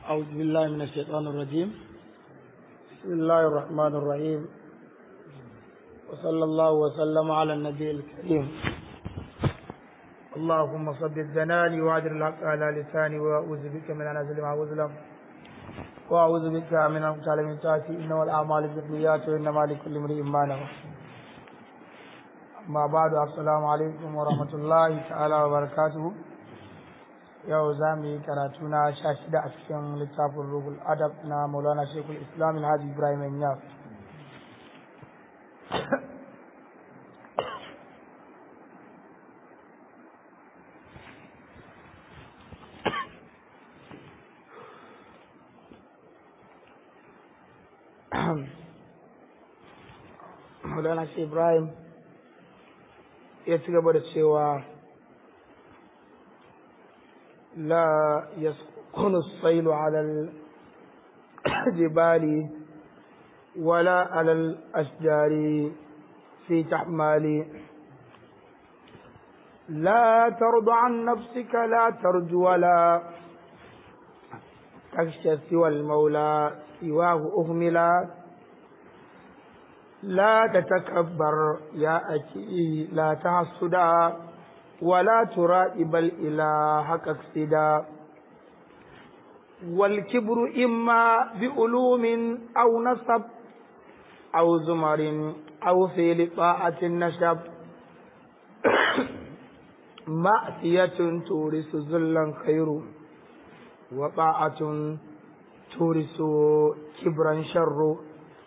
أعوذ بالله من الشيطان الرجيم بسم الله الرحمن الرحيم وصلى الله وسلم على النبي الكريم اللهم صدق جناني واجر الحق على لساني وأعوذ بك من أن أظلم أو أظلم وأعوذ بك من أن أقتل من تحتي إنما الأعمال بالنيات وإنما لكل امرئ ما نوى amma ba da assalamu alaikum wa rahmatullahi ta'ala wa barakatuhu yau za mu yi karatu na sha shida a cikin littafin rugul adab na maulana shekul islam alhaji ibrahim yaf maulana shekul ibrahim ya ci gaba da cewa la yaskunu sailu alal jibali wala alal ashjari fi tahmali لا ترضى عن نفسك لا ترجو ولا تخشى سوى المولى سواه أهملا لا تتكبر يا أكي لا تحسدا ولا ترائب الإله كاكسدا والكبر إما بعلوم أو نسب أو زمر أو في طاعة النشب مأسية تورث ذلا خير وطاعة تورث كبرا شر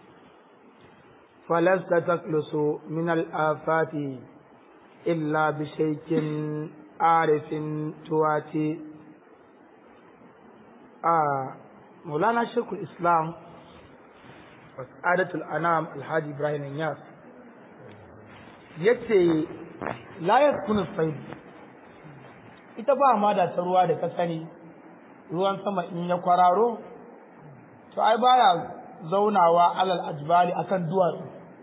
فلست تخلص من الآفات إلا بشيء عارف تواتي آه مولانا شيخ الإسلام وسعادة الأنام الحاج إبراهيم الناس yace la yakunu sayd ita ba ma da ta ruwa da ka sani ruwan sama in ya kwararo to ai baya zaunawa alal ajbali akan duwatsu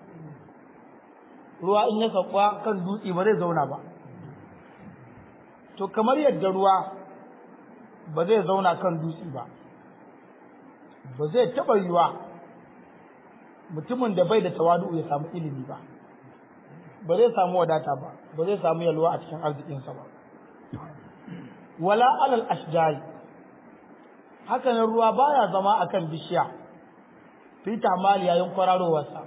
ruwa in ya sauka kan dutse ba zai zauna ba to kamar yadda ruwa ba zai zauna kan dutse ba ba zai taɓa yiwa mutumin da bai da tawadu ya samu ilimi ba ba zai samu wadata ba ba zai samu yalwa a cikin arzikinsa ba wala alal ashjari hakanan ruwa baya zama akan bishiya fi tamali yayin kwararowarsa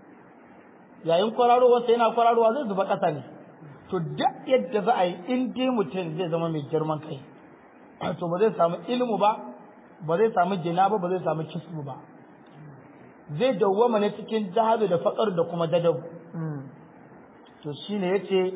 yayin kwararowarsa yana kwararowa zai zuba ƙasa ne to duk yadda za a yi in dai mutum zai zama mai girman kai to ba zai samu ilmu ba ba zai samu jina ba ba zai samu kismu ba zai dawwama ne cikin jahabi da faƙar da kuma dadabu to shine yace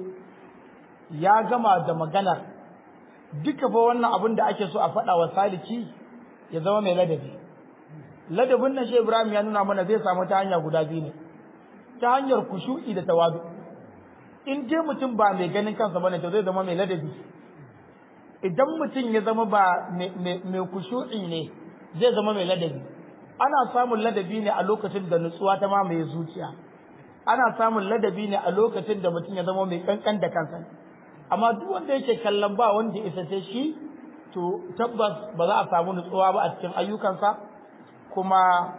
ya gama da maganar duka fa wannan abin da ake so a faɗa wa saliki ya zama mai ladabi ladabin nan shi Ibrahim ya nuna mana zai samu ta hanya guda biyu ne ta hanyar kushu'i da tawadu in dai mutum ba mai ganin kansa bane to zai zama mai ladabi idan mutum ya zama ba mai kushu'i ne zai zama mai ladabi ana samun ladabi ne a lokacin da nutsuwa ta mamaye zuciya ana samun ladabi ne a lokacin da mutum ya zama mai kankan da kansa amma duk wanda yake kallon ba wanda ya isa sai shi to tabbas ba za a samu nutsuwa ba a cikin ayyukansa kuma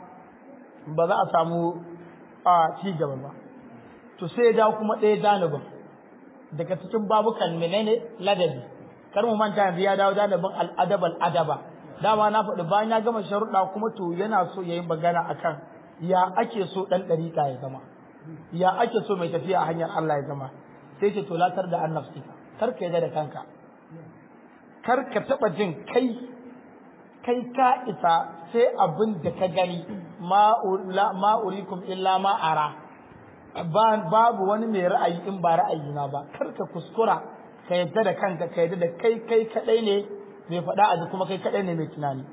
ba za a samu a ci gaba ba to sai ya kuma ɗaya janibin daga cikin babukan menene ladabi kar mu manta yanzu ya dawo janibin al'adab al'adaba dama na faɗi bayan ya gama sharuɗa kuma to yana so ya yi magana akan ya ake so ɗan ɗariƙa ya zama ya ake so mai tafiya a hanyar Allah ya zama sai ce to latar da annafsi kar ka yarda da kanka kar ka taɓa jin kai kai ka isa sai abin da ka gani ma urikum illa ma ara babu wani mai ra'ayi in ba ra'ayina ba kar ka kuskura ka yadda da kanka ka yadda da kai kai kadai ne mai faɗa a kuma kai kadai ne mai tunani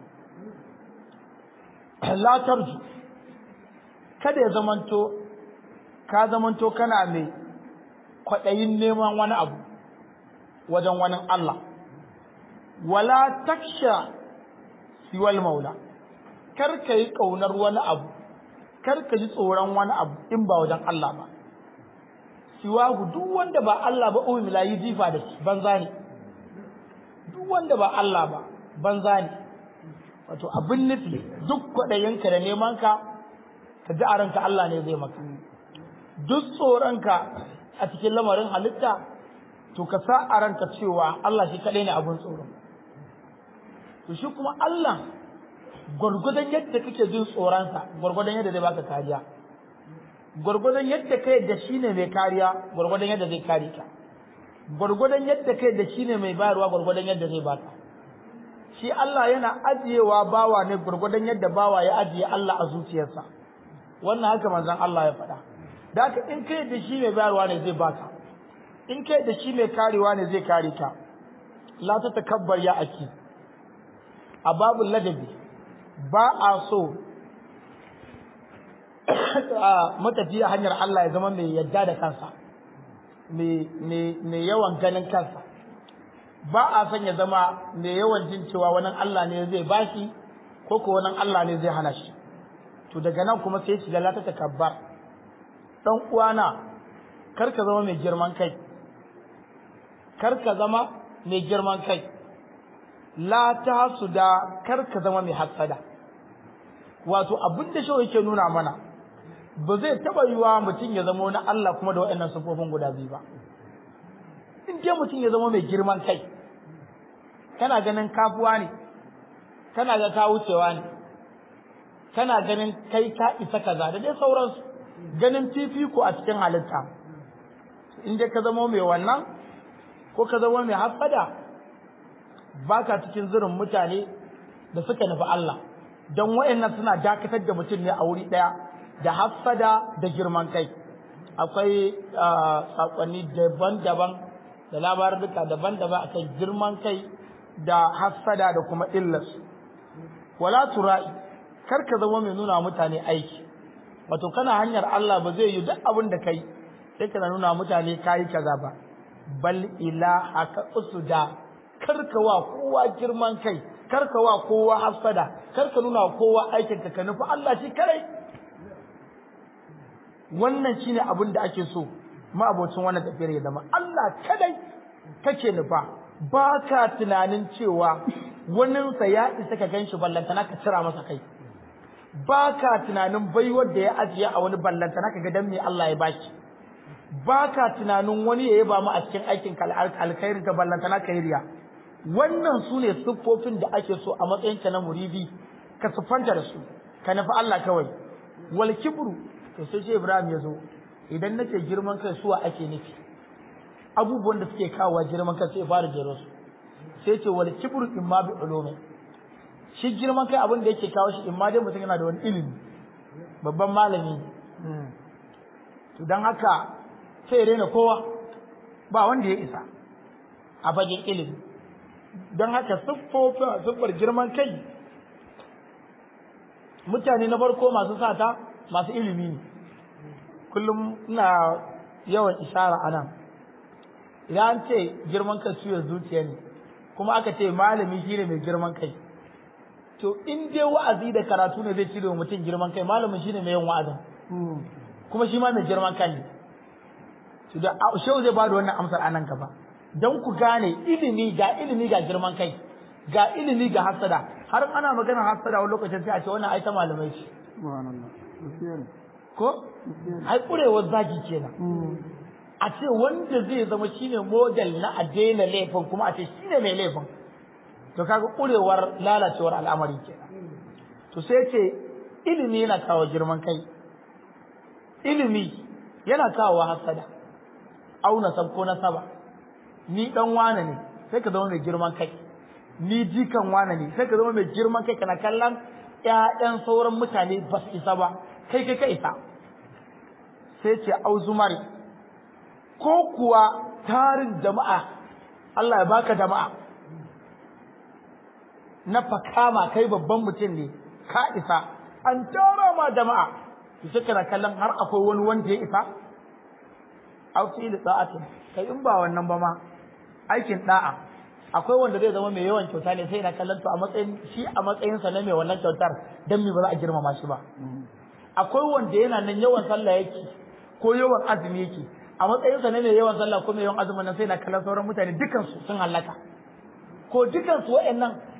la tarju kada ya zamanto ka zamanto kana mai kwaɗayin neman wani abu wajen wani Allah wala taksha siwal maula kar ka yi ƙaunar wani abu kar ka ji tsoron wani abu in ba wajen Allah ba siwahu duk wanda ba Allah ba umi la yi jifa da shi banza ne duk wanda ba Allah ba banza ne wato abin nufi duk kwaɗayinka da nemanka ka ji a ranka Allah ne zai maka duk tsoronka a cikin lamarin halitta to ka sa a ranka cewa Allah shi kaɗai ne abin tsoro to shi kuma Allah gwargwadon yadda kake jin tsoronsa gwargwadon yadda zai baka kariya gwargwadon yadda kai da shi ne mai kariya gwargwadon yadda zai kare ka gwargwadon yadda kai da shi ne mai bayarwa gwargwadon yadda zai baka shi Allah yana ajiyewa bawa ne gwargwadon yadda bawa ya ajiye Allah a zuciyarsa wannan haka manzon Allah ya faɗa da haka in kai da shi mai bayarwa ne zai baka in kai da shi mai karewa ne zai kare ka la ta takabbar ya aki a babul ladabi ba a so matafiya hanyar Allah ya zama mai yadda da kansa mai yawan ganin kansa ba a son ya zama mai yawan jin cewa wani Allah ne zai bashi ko ko wani Allah ne zai hana shi to daga nan kuma sai shiga la ta takabbar dan uwana kar ka zama mai girman kai kar ka zama mai girman kai la ta da kar ka zama mai hasada wato abin da shi yake nuna mana ba zai taba yiwa mutum ya zama wani Allah kuma da waɗannan sufofin guda biyu ba in dai mutum ya zama mai girman kai kana ganin kafuwa ne kana ga ka wucewa ne kana ganin kai ka isa kaza da dai sauransu ganin fifiko a cikin halitta in dai ka zama mai wannan ko ka zama mai hasada baka cikin zirin mutane da suka nufi Allah don wayannan suna dakatar da mutum ne a wuri daya da hasada da girman kai akwai sakonni daban-daban da labaruka daban-daban akan girman kai da hasada da kuma illarsu wala tura'i kar ka zama mai nuna mutane aiki wato kana hanyar Allah ba zai yi duk abin da kai sai kana nuna mutane kayi kaza ba bal ila haka usuda karka wa kowa girman kai karka wa kowa hasada karka nuna kowa aikin ka ka nufi Allah shi kare wannan shine abin da ake so ma abocin wannan tafiyar ya zama Allah kadai kake nufa ba ka tunanin cewa waninsa ya isa ka ganshi ballantana ka cira masa kai ba ka tunanin baiwar da ya ajiye a wani ballantana ka ga dan me Allah ya baki ba ka tunanin wani ya yaba mu a cikin aikin alkhairin ka ballantana ka yi riya wannan su ne siffofin da ake so a matsayinka na muridi ka siffanta da su ka nufi Allah kawai wal kibru to sai ce Ibrahim ya zo idan nace girman kai suwa ake nufi abubuwan da suke kawo girman kai sai fara jero su sai ce wal kibru imma bi ulumi shi girman kai abin da yake kawo shi imma dai mutum yana da wani ilimi babban malami to dan haka sai rena kowa ba wanda ya isa a fagen ilimi don haka siffofa siffar girman kai mutane na farko masu sata masu ilimi ne kullum ina yawan ishara a nan idan an ce girman kai ciwon zuciya ne kuma aka ce malami shine mai girman kai to in dai wa'azi da karatu ne zai cire wa mutum girman kai malamin shine mai yin wa'azin kuma shi ma mai girman kai ne to da shehu zai bada wannan amsar anan gaba don ku gane ilimi ga ilimi ga girman kai ga ilimi ga hasada har ana magana hasada wani lokacin sai a ce wannan ai ta malamai ce ko ai kurewar zagi kenan a ce wanda zai zama shine model na a daina laifin kuma a ce shine mai laifin to kaga kurewar lalacewar al'amari kenan to sai ce ilimi yana kawo girman kai ilimi yana kawo hasada auna sabko na saba ni dan wane ne sai ka zama mai girman kai ni jikan wane ne sai ka zama mai girman kai kana kallon ƴaƴan sauran mutane ba su isa ba kai kai ka isa sai ce auzumari ko kuwa tarin jama'a Allah ya baka jama'a na fakama kai babban mutum ne ka isa an tara ma jama'a sai kana kallon har akwai wani wanda ya isa aw fi da'atin kai in ba wannan ba ma aikin da'a akwai wanda zai zama mai yawan kyauta ne sai na kallon to a matsayin shi a matsayin sa na mai wannan kyautar dan me ba za a girmama shi ba akwai wanda yana nan yawan sallah yake ko yawan azumi yake a matsayin sa na mai yawan sallah ko mai yawan azumin nan sai na kallon sauran mutane dukan su sun halaka ko dukan su wayannan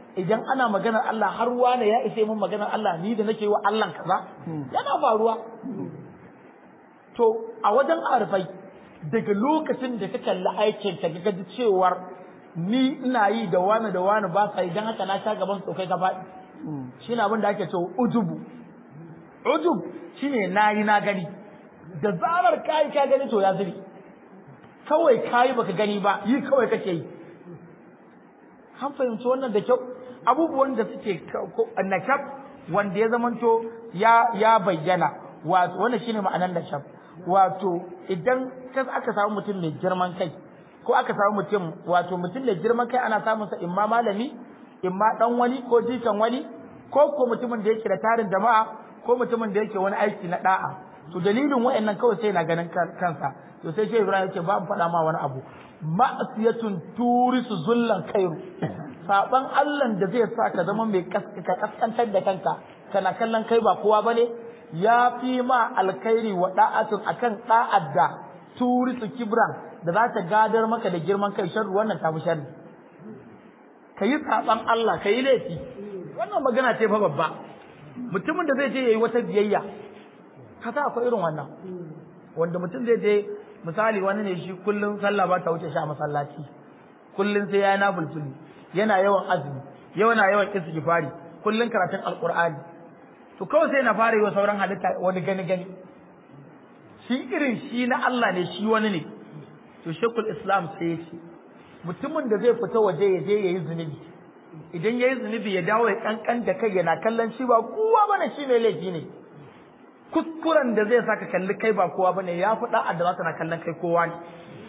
idan ana maganar Allah har wane ya isa mun maganar Allah ni da nake wa Allah kaza yana faruwa to a wajen arfai daga lokacin da ka kalli aikin ka ga ji cewar ni ina yi da wani da wani ba sa idan haka na sha gaban tsokai ka faɗi shine abin da ake cewa ujubu ujub shine nayi na gani da zarar kai ka gani to ya zuri kawai kayi baka gani ba yi kawai kake yi an fahimci wannan da kyau abubuwan da suke nakab wanda ya zamanto ya ya bayyana wato wannan shine ma'anar nakab wato idan ka aka samu mutum mai girman kai ko aka samu mutum wato mutum mai girman kai ana samun sa imma malami imma dan wani ko jikan wani ko ko mutumin da yake da tarin jama'a ko mutumin da yake wani aiki na da'a to dalilin wayannan kawai sai na ganin kansa to sai shehu Ibrahim yake ba mu faɗa ma wani abu ma'asiyatun turisu zullan kairu saban Allah da zai sa ka zama mai ka kaskantar da kanka kana kallon kai ba kowa bane ya fi ma alkhairi wa da'atun akan da'ad da turisu kibran da za ta gadar maka da girman kai sharru wannan ta fi sharri kayi saban Allah kayi laifi wannan magana ce fa babba mutumin da zai je yayi wata biyayya kaza akwai irin wannan wanda mutum zai je misali wani ne shi kullum sallah ba ta wuce shi a masallaci kullum sai ya na bulbuli yana yawan azumi yana yawan istighfari kullum karatun alqur'ani to kawai sai na fara yi wa sauran halitta wani gani gani shi irin shi na Allah ne shi wani ne to shekul islam sai ya ce mutumin da zai fita waje ya je yayi zunubi idan yayi zunubi ya dawo ya kankan da kai yana kallon shi ba kowa bane shi ne laifi ne kuskuren da zai saka kalli kai ba kowa bane ya fi da'a da zaka na kallon kai kowa ne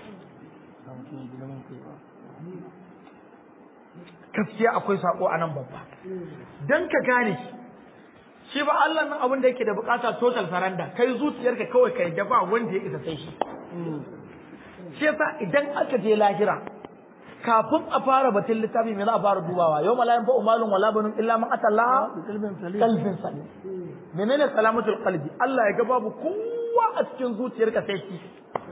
gaskiya akwai sako a nan babba dan ka gane shi ba Allah nan abin da yake da bukata total faranda kai zuciyarka kawai kai da ba wanda ya isa sai shi shi yasa idan aka je lahira kafin a fara batun littafi me za a fara dubawa yau malayan fa umalun wala banun illa man atallaha qalbin salim menene salamatul qalbi Allah ya ga babu kowa a cikin zuciyarka sai shi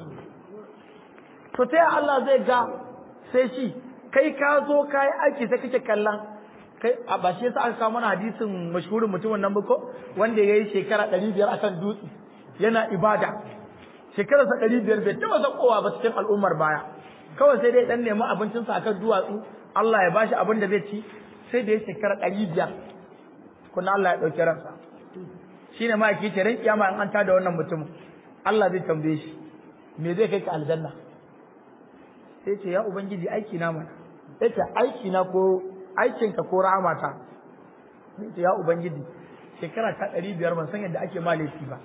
to ta Allah zai ga sai shi kai ka zo kai aiki sai kake kallon kai a ba shi yasa aka kawo mana hadisin mashhurin mutumin nan ko wanda yayi shekara 500 akan dutse yana ibada shekararsa 500 bai taba zakowa ba cikin al'ummar baya kawai sai dai dan nemi abincinsa akan duwatsu Allah ya bashi abin da zai ci sai da ya shekara 500 kuna Allah ya dauki ransa shine ma yake ce ran kiyama in an tada wannan mutum Allah zai tambaye shi me zai kai ka aljanna sai ce ya ubangiji aiki na mana sai ce aiki na ko aikin ka ko rahamata sai ce ya ubangiji shekara ta 500 ban san yadda ake malafi ba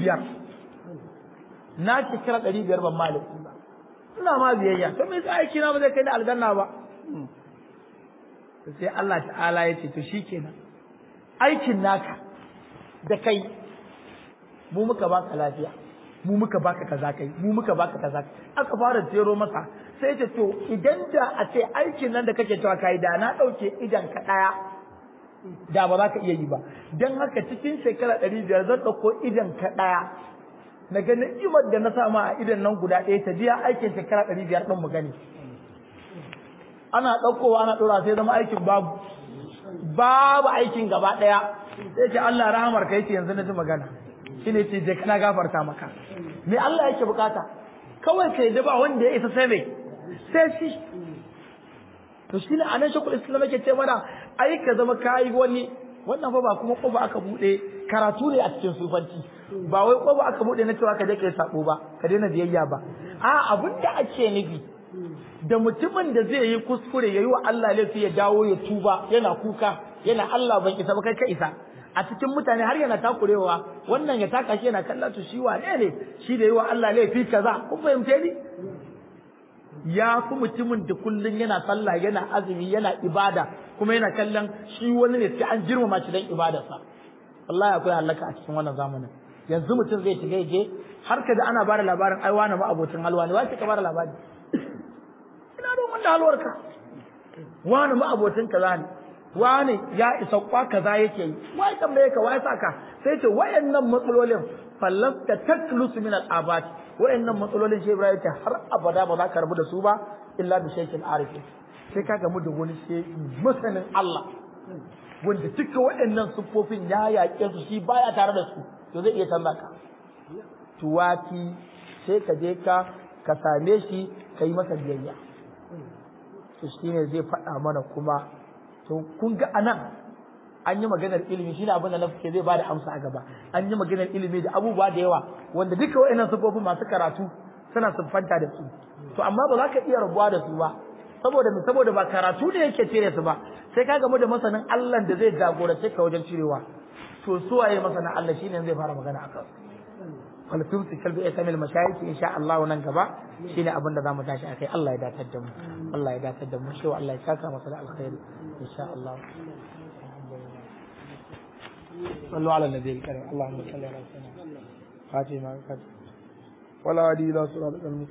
500 na shekara 500 ban malafi ba ina ma biyayya to me yasa aiki na ba zai kai ni aljanna ba sai Allah ta'ala ya ce to shikenan aikin naka da kai mu muka baka lafiya mu muka baka kaza kai mu muka baka kaza aka fara jero masa sai ce to idan da a ce aikin nan da kake cewa kai da na dauke idan ka daya da ba za ka iya yi ba dan haka cikin shekara 500 zan dauko idan ka daya na ga ni'imar da na sama a idan nan guda ɗaya ta biya aikin shekara 500 din mu gani ana daukowa ana dora sai zama aikin babu babu aikin gaba daya sai ce Allah rahamar ka yake yanzu na ji magana shine ce je kana gafarta maka me Allah yake bukata kawai kai da ba wanda ya isa sai mai sai shi to shine anan shakul islam yake ce mana ai ka zama kai wani wannan fa ba kuma kofa aka bude karatu ne a cikin sufanci ba wai kofa aka bude na cewa ka je kai sabo ba ka daina biyayya ba a abinda ake nufi da mutumin da zai yi kuskure yayi wa Allah laifi ya dawo ya tuba yana kuka yana Allah ban isa ba kai ka isa a cikin mutane har yana takurewa wannan ya taka shi yana kallon to shi wane ne shi da yi wa Allah laifi kaza kun fahimce ni ya fi mutumin da kullun yana sallah yana azumi yana ibada kuma yana kallon shi wani ne sai an girmama shi dan ibadarsa wallahi akwai halaka a cikin wannan zamanin yanzu mutum zai shiga je har ka da ana bada labarin ai wani ma abocin halwa ne wai ka bada labari ina da mun da halwarka wani ma abocin kaza ne wani ya isa kwa kaza yake yi wai tambaye ka wai saka sai ce wayannan matsalolin fallasta taklus min al-abat wayannan matsalolin shi Ibrahim ta har abada ba za ka rabu da su ba illa bi shaykin arifin sai ka gamu da wani shi masanin Allah wanda duka wayannan siffofin ya yaƙe su shi baya tare da su to zai iya canza ka tuwaki sai ka je ka ka same shi ka yi masa biyayya to shine zai faɗa mana kuma to kun ga anan an yi maganar ilimi shine abin da nafke zai bada amsa a gaba an yi maganar ilimi da abubuwa da yawa wanda duka wa'annan sufofin masu karatu suna siffanta da su to amma ba za ka iya rabuwa da su ba saboda me saboda ba karatu ne yake cire su ba sai ka gamu da masanin Allah da zai jagorance ka wajen cirewa to su waye masanin Allah shine zai fara magana akan falfin su kalbi ya kamil mashayiki insha Allah nan gaba shine abin da zamu tashi akai Allah ya datar da mu Allah ya datar da mu shi Allah ya saka masa da alkhairi insha Allah صلوا على النبي الكريم اللهم صل على سيدنا فاطمة ولا هادي إلى صراط المستقيم